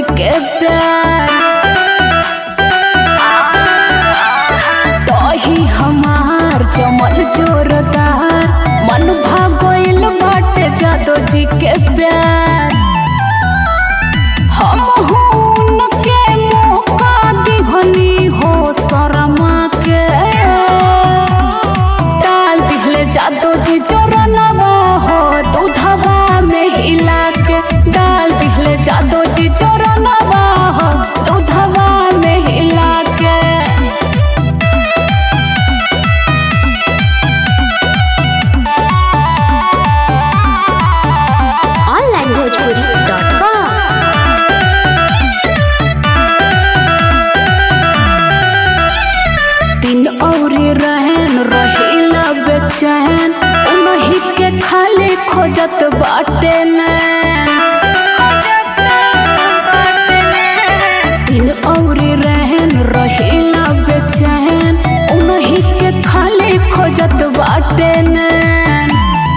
के प्यार दही हमार जमल जोरदार मन भागोइल बाटे जादो जी के प्यार हम उनके मौका दिहनी हो शरमा के डाल दिहले जादो जी जोरनवा हो दूधवा में हिला के डाल दिहले जादो जी जोरनवा हो दूधवा में हिला के onlinebhojpuri.com दिन औरी रहन रहिला बेचैन उन्हीं के खाली खोजत बाटे नैन दिन औरी रहन रहिला बेचैन उन्हीं के खाली खोजत बाटे नैन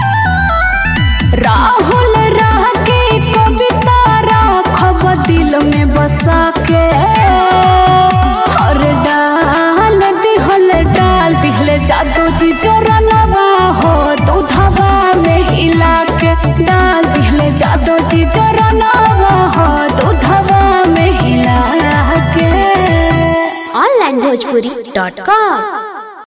राहुल राह के कविता राखब दिल में बसा के हर डाल दिहल डाल दिहले जादू जी जोरनवा हो दूधवा में हिला के डाल दिहले जादू जी जोरनवा हो दूधवा में हिला के onlinebhojpuri.com